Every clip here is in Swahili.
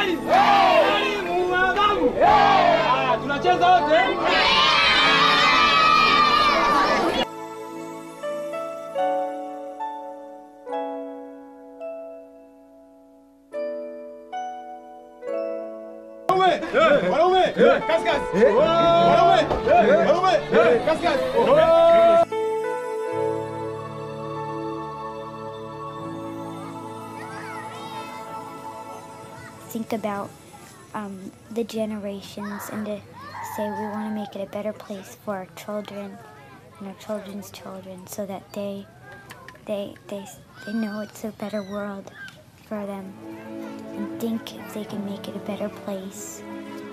kali kali muadhabu. Haya, tunacheza wote. Wanaume! Kazi kazi! Wanaume! Wanaume! Kazi kazi! think about um, the generations and to say we want to make it a better place for our children and our children's children so that they they they they know it's a better world for them and think if they can make it a better place.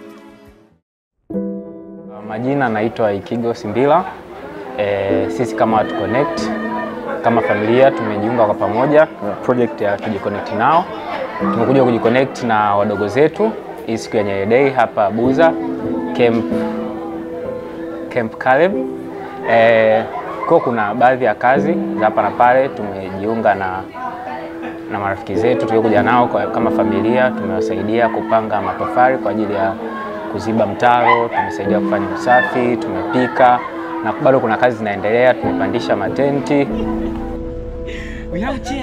Majina naitwa Ikigo Simbila. E, sisi kama Watu Connect kama familia tumejiunga kwa pamoja na project ya Tujiconnect Nao. Tumekuja kujiconnect na wadogo zetu hii siku ya Nyerere Day hapa Buza Camp, Camp Caleb. E, kwa kuna baadhi ya kazi za hapa na pale tumejiunga na na marafiki zetu tuliokuja nao kwa, kama familia tumewasaidia kupanga matofali kwa ajili ya kuziba mtaro, tumesaidia kufanya usafi, tumepika na bado kuna kazi zinaendelea, tumepandisha matenti. We have a chair.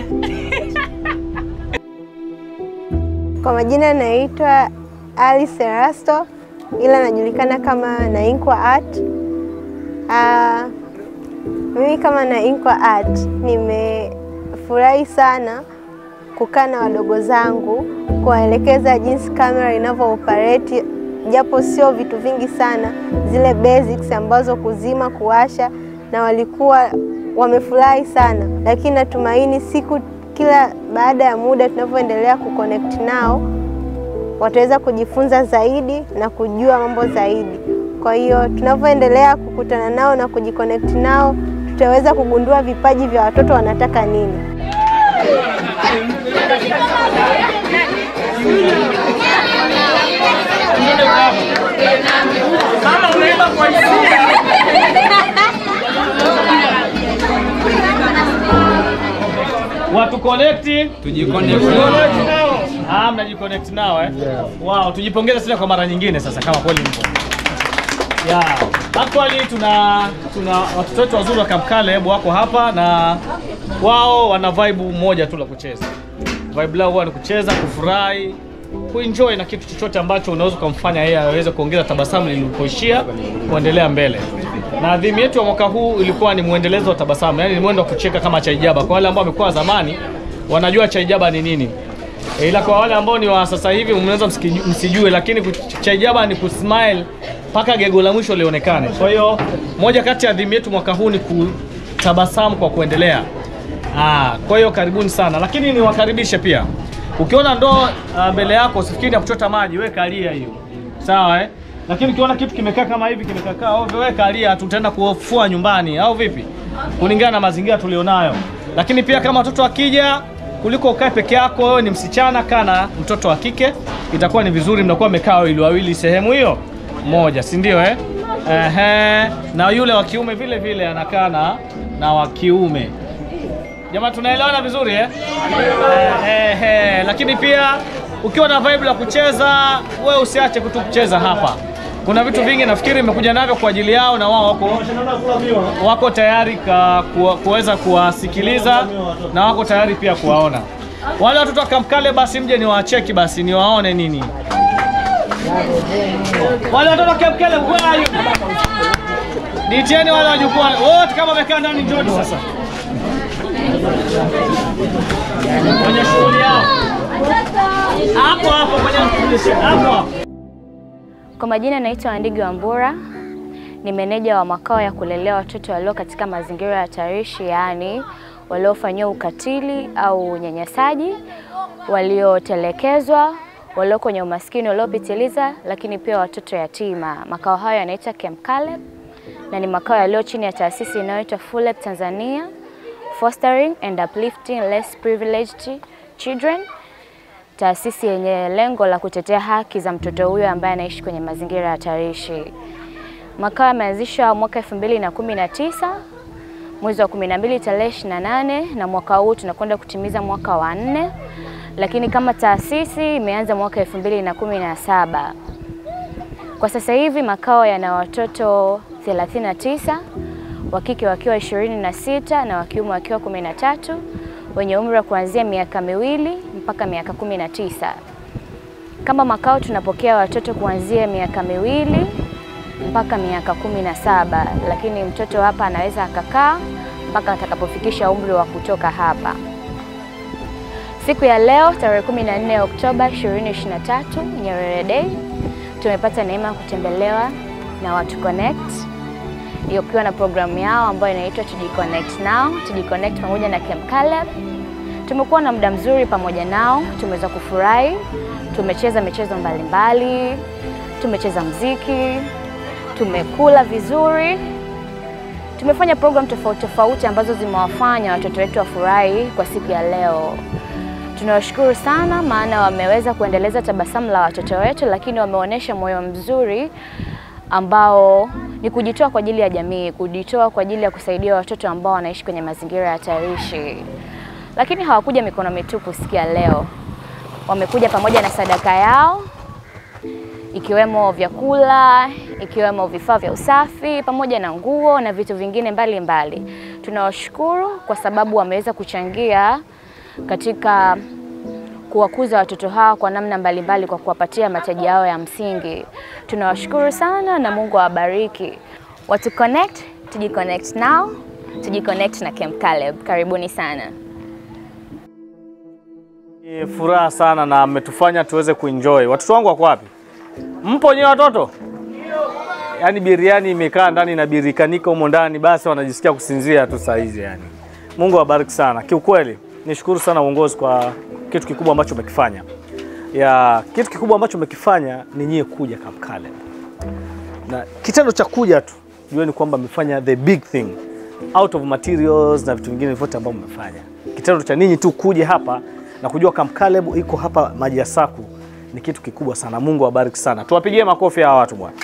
Kwa majina naitwa Alice Erasto ila najulikana kama Nainkwa Art. Ah, mimi kama Nainkwa Art nimefurahi sana kukaa na wadogo zangu kuwaelekeza jinsi kamera inavyo operate, japo sio vitu vingi sana, zile basics ambazo kuzima, kuwasha, na walikuwa wamefurahi sana, lakini natumaini siku kila baada ya muda tunavyoendelea kuconnect nao wataweza kujifunza zaidi na kujua mambo zaidi. Kwa hiyo tunavyoendelea kukutana nao na kujiconnect nao, tutaweza kugundua vipaji vya watoto wanataka nini. Mama unaimba kwa hisia. Watu connect, tujiconnect nao. Ah, mnajiconnect nao eh? Wow, tujipongeze tena kwa mara nyingine sasa kama kweli mpo. Yeah. Actually tuna tuna watoto wetu wazuri wa Camp Caleb wako hapa na wao wana vibe moja tu la kucheza. Vibe lao huwa ni kucheza, kufurahi, kuenjoy na kitu chochote ambacho unaweza kumfanya yeye aweze kuongeza tabasamu lilipoishia kuendelea mbele. Na adhimu yetu ya mwaka huu ilikuwa ni mwendelezo wa tabasamu, yani ni mwendo wa kucheka kama chaijaba. Kwa wale ambao wamekuwa zamani wanajua chaijaba ni nini. E, ila kwa wale ambao ni wa sasa hivi mnaweza msiki- msijue, lakini ku- chaijaba ni kusmile mpaka gego la mwisho lionekane. Kwa hiyo moja kati ya adhimu yetu mwaka huu ni kutabasamu kwa kuendelea. Ah, kwa hiyo karibuni sana, lakini niwakaribishe pia. Ukiona ndoo ah, mbele yako usifikiri ya kuchota maji, weka alia hiyo, sawa eh? Lakini ukiona kitu kimekaa kama hivi kimekaa ovyo, weka alia, tutaenda kufua nyumbani au vipi, kulingana na mazingira tulionayo. Lakini pia kama watoto wakija, kuliko ukae peke yako, wewe ni msichana, kaa na mtoto wa kike, itakuwa ni vizuri, mnakuwa mmekaa wawili wawili sehemu hiyo moja, si ndio eh? Ehe, na yule wa kiume vile vile anakaa na na wa kiume. Jamaa tunaelewana vizuri eh? Eh, eh, lakini pia ukiwa na vibe la kucheza, wewe usiache kutu kucheza hapa. Kuna vitu vingi nafikiri nimekuja navyo kwa ajili yao na wao wako wako tayari ka- kuwa- kuweza kuwasikiliza na wako tayari pia kuwaona. Wale watoto wa Camp Caleb basi mje niwacheki basi niwaone nini. Wale watoto wa Camp Caleb where are you? Nitieni wale wajukuu wote kama wamekaa ndani njoni sasa. Kwenye shughuli yao. Hapo hapo kwenye hapo hapo. Kwa majina naitwa Andigi Wambura, ni meneja wa makao ya kulelea watoto walio katika mazingira hatarishi, yaani waliofanyiwa ukatili au unyanyasaji, waliotelekezwa, walio kwenye umaskini uliopitiliza, lakini pia watoto yatima. Makao hayo yanaitwa Camp Caleb na ni makao yaliyo chini ya taasisi inayoitwa FULEP Tanzania, Fostering and Uplifting Less Privileged Children taasisi yenye lengo la kutetea haki za mtoto huyo ambaye anaishi kwenye mazingira hatarishi. Makao yameanzishwa mwaka 2019 mwezi wa 12 tarehe 28 na mwaka huu tunakwenda kutimiza mwaka wa nne lakini kama taasisi imeanza mwaka 2017. Kwa sasa hivi makao yana watoto 39 wa kike wakiwa 26 na wa kiume wakiwa 13 wenye umri wa kuanzia miaka miwili mpaka miaka 19. Kama makao tunapokea watoto kuanzia miaka miwili mpaka miaka kumi na saba, lakini mtoto hapa anaweza akakaa mpaka atakapofikisha umri wa kutoka hapa. Siku ya leo tarehe 14 Oktoba 2023, Nyerere Day, tumepata neema ya kutembelewa na Watu Connect ikiwa na programu yao ambayo inaitwa Tujiconnect Now, Tujiconnect pamoja na Camp Caleb. Tumekuwa na muda mzuri pamoja nao, tumeweza kufurahi, tumecheza michezo mbalimbali, tumecheza mziki, tumekula vizuri, tumefanya program tofauti tofauti ambazo zimewafanya watoto wetu wafurahi kwa siku ya leo. Tunawashukuru sana, maana wameweza kuendeleza tabasamu la watoto wetu, lakini wameonyesha moyo mzuri ambao ni kujitoa kwa ajili ya jamii, kujitoa kwa ajili ya kusaidia watoto ambao wanaishi kwenye mazingira hatarishi. Lakini hawakuja mikono mitupu siku ya leo, wamekuja pamoja na sadaka yao ikiwemo vyakula, ikiwemo vifaa vya usafi pamoja na nguo na vitu vingine mbalimbali. Tunawashukuru kwa sababu wameweza kuchangia katika kuwakuza watoto hawa kwa namna mbalimbali kwa kuwapatia mahitaji yao ya msingi. Tunawashukuru sana na Mungu awabariki. Watu Connect, tujiconnect now, tujiconnect na Camp Caleb. Karibuni sana. Ni furaha sana na mmetufanya tuweze kuenjoy. Watoto wangu wako wapi? Mpo nyewe watoto? Yaani biriani imekaa ndani na birikanika humo ndani, basi wanajisikia kusinzia tu saa hizi yani. Mungu awabariki sana. Kiukweli nishukuru sana uongozi kwa kitu kikubwa ambacho umekifanya. Ya kitu kikubwa ambacho umekifanya ni nyie kuja Camp Caleb. Na kitendo cha kuja tu jueni kwamba mmefanya the big thing out of materials na vitu vingine vyote ambavyo mmefanya. Kitendo cha ninyi tu kuja hapa na kujua Camp Caleb iko hapa maji ya Saku ni kitu kikubwa sana. Mungu awabariki sana. Tuwapigie makofi hawa watu bwana.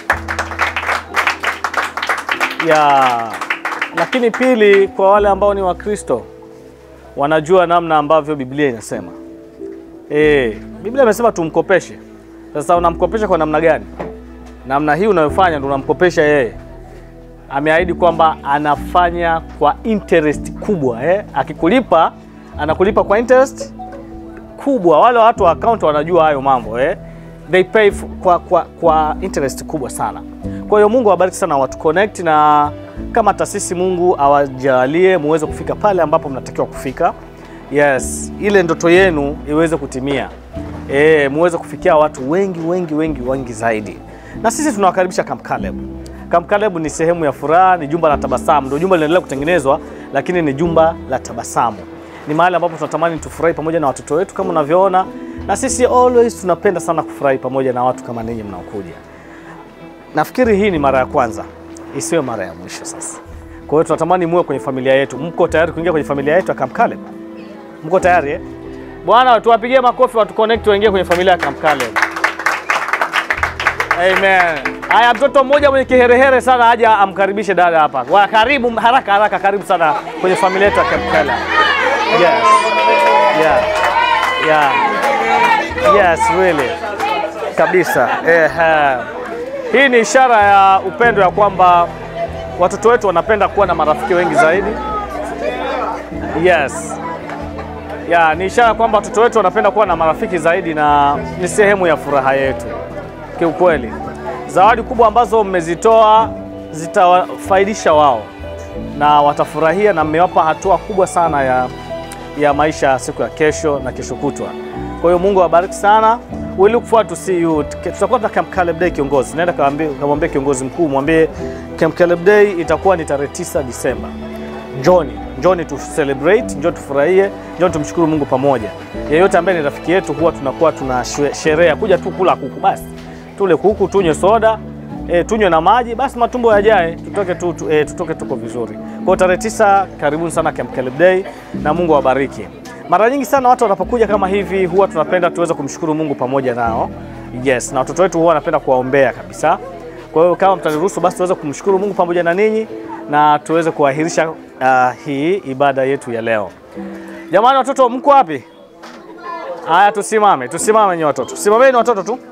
Ya lakini pili, kwa wale ambao ni Wakristo wanajua namna ambavyo Biblia inasema. Eh, Biblia imesema tumkopeshe. Sasa unamkopesha kwa namna gani? Namna hii unayofanya ndio unamkopesha yeye. Ameahidi kwamba anafanya kwa interest kubwa eh? Akikulipa anakulipa kwa interest kubwa. Wale watu wa account wanajua hayo mambo eh? They pay f- kwa, kwa, kwa interest kubwa sana. Kwa hiyo Mungu awabariki sana watu connect, na kama taasisi Mungu awajalie muweze kufika pale ambapo mnatakiwa kufika. Yes, ile ndoto yenu iweze kutimia. E, muweze kufikia watu wengi wengi wengi wengi zaidi. Na sisi tunawakaribisha Camp Caleb. Camp Caleb ni sehemu ya furaha, ni jumba la tabasamu. Ndio jumba linaendelea kutengenezwa, lakini ni jumba la tabasamu. Ni mahali ambapo tunatamani tufurahi pamoja na watoto wetu kama unavyoona, na sisi always tunapenda sana kufurahi pamoja na watu kama ninyi mnaokuja. Nafikiri hii ni mara ya kwanza, isiwe mara ya mwisho sasa. Kwa hiyo tunatamani muwe kwenye familia yetu. Mko tayari kuingia kwenye familia yetu ya Camp Caleb? Mko tayari eh? Bwana, tuwapigie makofi watu connect waingie kwenye familia ya Camp Caleb. Amen. Haya, mtoto mmoja mwenye kiherehere sana aje amkaribishe dada hapa. Wa karibu haraka haraka, karibu sana kwenye familia yetu ya Camp Caleb. Yes. Yeah. Yeah. Yes, really. Kabisa. Eh, hii ni ishara ya upendo ya kwamba watoto wetu wanapenda kuwa na marafiki wengi zaidi. Yes. Ya, ni ishara kwamba watoto wetu wanapenda kuwa na marafiki zaidi na ni sehemu ya furaha yetu. Kiukweli, zawadi kubwa ambazo mmezitoa zitawafaidisha wao na watafurahia, na mmewapa hatua kubwa sana ya, ya maisha ya siku ya kesho na kesho kutwa. Kwa hiyo Mungu awabariki sana. We look forward to see you. Tutakuwa na Camp Caleb Day kiongozi. Naenda kamwambie kiongozi mkuu, mwambie Camp Caleb Day itakuwa ni tarehe 9 Disemba. Njoni, njoni tu celebrate, njoni tufurahie, njoni tumshukuru Mungu pamoja. Yeyote ambaye ni rafiki yetu huwa tunakuwa tuna sherehe kuja tu kula kuku basi. Tule kuku, tunywe soda, e, tunywe na maji basi matumbo yajae, tutoke tu, tu e, tutoke tuko vizuri. Kwa tarehe tisa, karibuni sana Camp Caleb Day na Mungu awabariki. Mara nyingi sana watu wanapokuja kama hivi huwa tunapenda tuweze kumshukuru Mungu pamoja nao. Yes, na watoto wetu huwa wanapenda kuwaombea kabisa. Kwa hiyo kama mtaniruhusu basi tuweze kumshukuru Mungu pamoja na ninyi na tuweze kuahirisha uh, hii ibada yetu ya leo. Jamani, watoto mko wapi? Haya, tusimame, tusimame nyi watoto, simameni watoto tu.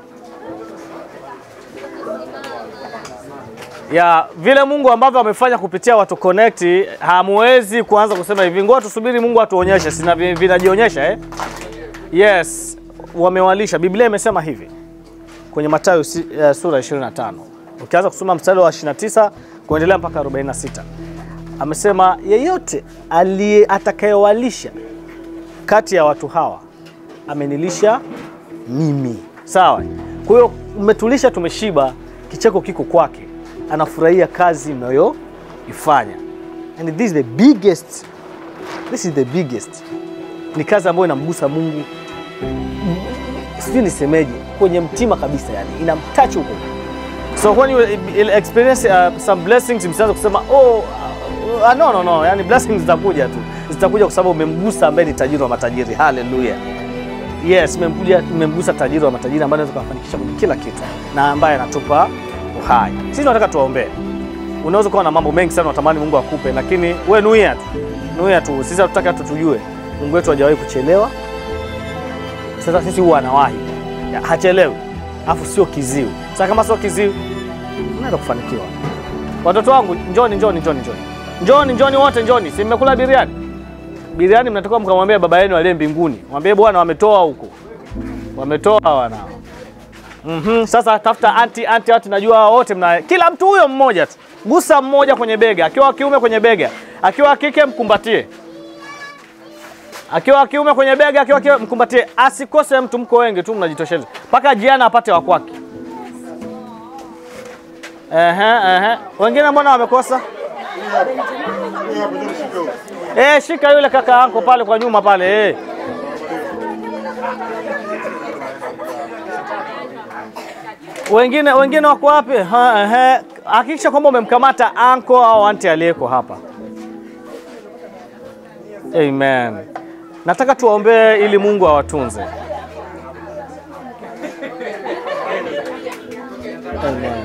ya vile Mungu ambavyo amefanya kupitia watu connect, hamwezi kuanza kusema hivi, ngoja tusubiri Mungu atuonyeshe, sina vi- vinajionyesha eh? Yes, wamewalisha. Biblia imesema hivi kwenye Mathayo si, uh, sura 25 ukianza kusoma mstari wa 29 kuendelea mpaka 46 amesema yeyote aliye atakayewalisha kati ya watu hawa amenilisha mimi. Sawa. Kwa hiyo umetulisha, tumeshiba, kicheko kiko kwake, anafurahia kazi mnayoifanya. And this is the biggest, this is the biggest. Ni kazi ambayo inamgusa Mungu, sijui nisemeje, kwenye mtima kabisa, yani inamtouch huko. So when you will experience uh, some blessings, msianze kusema oh, uh, no, no, no, yani blessings zitakuja tu, zitakuja kwa sababu umemgusa ambaye ni tajiri wa matajiri. Haleluya! Yes, mmemkuja mmemgusa tajiri wa matajiri ambaye anaweza kufanikisha kwenye kila kitu na ambaye anatupa uhai. Sisi tunataka tuwaombee. Unaweza kuwa na mambo mengi sana unatamani Mungu akupe, lakini we nuia tu, nuia tu. Sisi hatutaki hata tujue Mungu wetu hajawahi kuchelewa. Sasa sisi huwa anawahi, Ya, hachelewi, afu sio kiziwi. Sasa kama sio kiziwi, unaenda kufanikiwa. Watoto wangu, njoni, njoni, njoni, njoni, njoni, njoni wote, njoni. Si mmekula biriani? Biriani mnatakiwa mkamwambia baba yenu aliye mbinguni, mwambie Bwana, wametoa huko, wametoa wanao. Mhm, sasa tafuta anti anti anti, najua hao wote mna kila mtu huyo mmoja tu, gusa mmoja kwenye bega, akiwa wa kiume kwenye bega, akiwa wa kike mkumbatie, akiwa wa kiume kwenye bega, akiwa wa kike mkumbatie, asikose mtu. Mko wengi tu mnajitosheleza, mpaka jiana apate wa kwake. Ehe, ehe, wengine mbona wamekosa? Eh, shika yule kaka yako pale kwa nyuma pale eh. Wengine wengine wako wapi? Ha, ehe. Hakikisha kwamba umemkamata anko au anti aliyeko hapa. Amen. Nataka tuwaombee ili Mungu awatunze. Amen.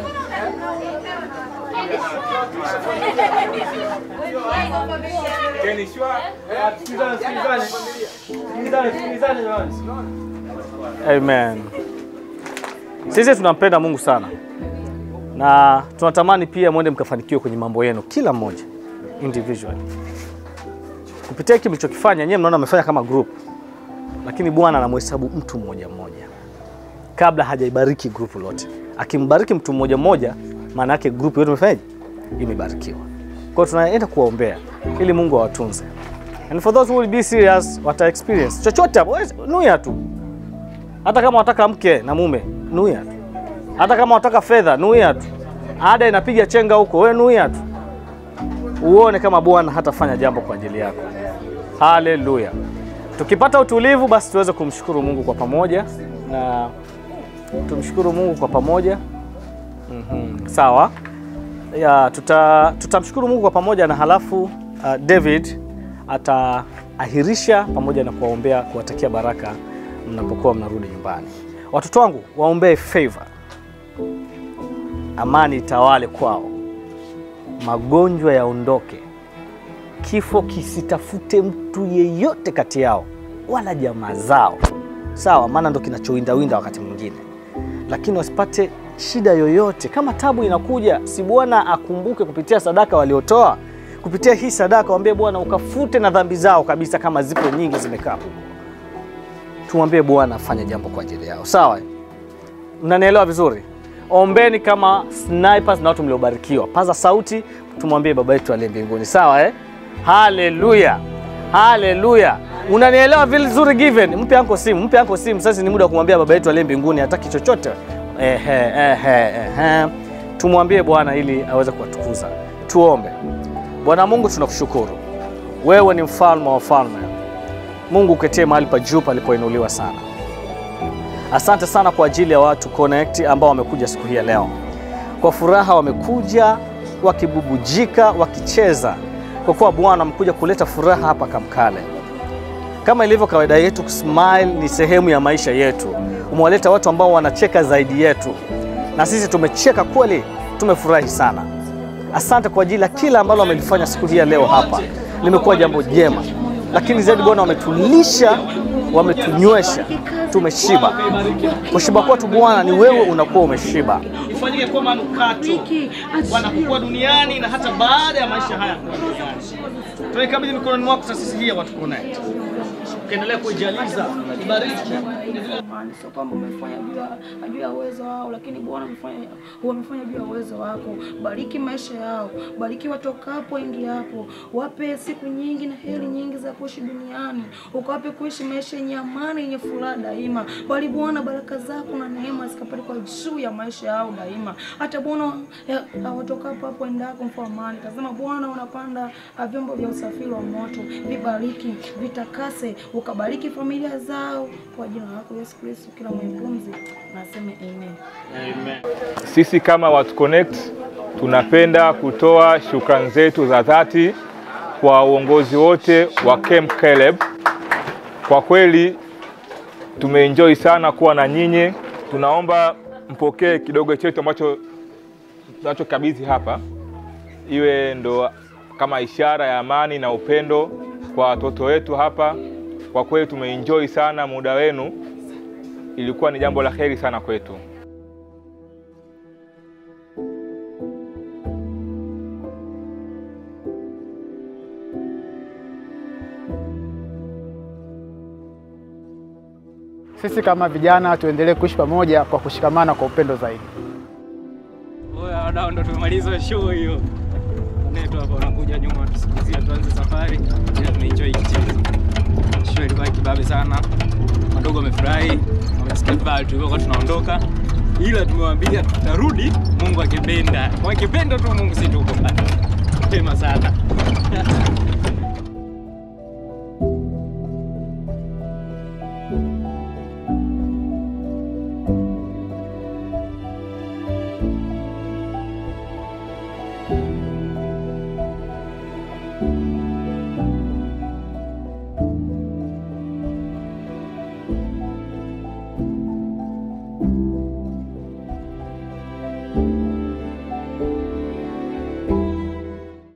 Amen. Sisi tunampenda Mungu sana na tunatamani pia mwende mkafanikiwe kwenye mambo yenu, kila mmoja individually kupitia hiki mlichokifanya. Nyewe mnaona amefanya kama group, lakini Bwana anamhesabu mtu mmoja mmoja kabla hajaibariki group lote. Akimbariki mtu mmoja mmoja, maana yake group yote imefanyaje? Imebarikiwa. Kwa hiyo tunaenda kuwaombea ili Mungu awatunze. And for those who will be serious, wata experience chochote hapo, wewe nuia tu. Hata kama wataka mke na mume, nuia tu. Hata kama wataka fedha, nuia tu. Ada inapiga chenga huko, wewe nuia tu. Uone kama Bwana hatafanya jambo kwa ajili yako. Haleluya. Tukipata utulivu, basi tuweze kumshukuru Mungu kwa pamoja na tumshukuru Mungu kwa pamoja. Mhm. Sawa. Ya, tuta tutamshukuru Mungu kwa pamoja na halafu uh, David ataahirisha pamoja na kuwaombea kuwatakia baraka mnapokuwa mnarudi nyumbani. Watoto wangu waombee favor, amani itawale kwao, magonjwa yaondoke, kifo kisitafute mtu yeyote kati yao wala jamaa zao, sawa? Maana ndo kinachowindawinda wakati mwingine, lakini wasipate shida yoyote. Kama tabu inakuja, si Bwana akumbuke kupitia sadaka waliotoa kupitia hii sadaka, waambie Bwana ukafute na dhambi zao kabisa, kama zipo nyingi zimekaa huko. Tumwambie Bwana afanye jambo kwa ajili yao, sawa? Mnanielewa vizuri? Ombeni kama snipers na watu mliobarikiwa. Paza sauti, tumwambie baba yetu aliye mbinguni, sawa eh? Haleluya, haleluya. Unanielewa vizuri? Given, mpe anko simu, mpe anko simu. Sasa ni muda wa kumwambia baba yetu aliye mbinguni, hataki chochote. Ehe, ehe, ehe. Tumwambie Bwana ili aweze kuwatukuza. Tuombe. Bwana Mungu, tunakushukuru wewe ni mfalme wa wafalme. Mungu uketie mahali pa juu palipoinuliwa sana. Asante sana kwa ajili ya watu Connect ambao wamekuja siku hii ya leo. Kwa furaha wamekuja wakibubujika, wakicheza, kwa kuwa Bwana amekuja kuleta furaha hapa Kamkale. Kama ilivyo kawaida yetu, smile ni sehemu ya maisha yetu. Umewaleta watu ambao wanacheka zaidi yetu, na sisi tumecheka kweli, tumefurahi sana. Asante kwa ajili ya kila ambalo wamelifanya siku hii ya leo hapa, limekuwa jambo jema. lakini zaidi Bwana wametulisha, wametunywesha, tumeshiba. Kushiba kwetu Bwana ni wewe unakuwa umeshiba. Ifanyike kuwa manukato wanapokuwa duniani na hata baada ya maisha haya kuwa duniani. Tunaikabidhi mikononi mwako taasisi hii ya Watu Connect, ukiendelea kuijaliza, ibariki Amani, sio kwamba umefanya juu ya juu ya uwezo wao, lakini Bwana umefanya wamefanya juu ya uwezo wako. Bariki maisha yao, bariki watokapo ingiapo, wape siku nyingi na heri nyingi za kuishi duniani, ukawape kuishi maisha yenye amani, yenye furaha daima. Bali Bwana, baraka zako na neema zikapate kwa juu ya maisha yao daima, hata Bwana ya- watokapo hapo endako mfo amani. Tazama Bwana, unapanda ah, vyombo vya usafiri wa moto, vibariki, vitakase, ukabariki familia zao kwa jina lako Yesu Kristo, kila mwenye pumzi na aseme amen. Sisi kama Watu Connect tunapenda kutoa shukrani zetu za dhati kwa uongozi wote wa Camp Caleb. Kwa kweli tumeenjoy sana kuwa na nyinyi. Tunaomba mpokee kidogo chetu ambacho tunachokabidhi hapa, iwe ndo kama ishara ya amani na upendo kwa watoto wetu hapa. Kwa kweli tumeenjoy sana muda wenu, ilikuwa ni jambo la heri sana kwetu. Sisi kama vijana tuendelee kuishi pamoja kwa kushikamana kwa upendo zaidi. Oya wadau, ndo tumemaliza show hiyo. Wanetu hapa wanakuja nyuma watusikilizia tuanze safari. Ila tumeenjoy kichezo. Show ilikuwa kibabe sana. Wadogo wamefurahi, wamesikia vibaya tulivyokuwa tunaondoka. Ila tumewaambia tutarudi Mungu akipenda. Kwa akipenda tu Mungu si tuko mbali. Pema sana.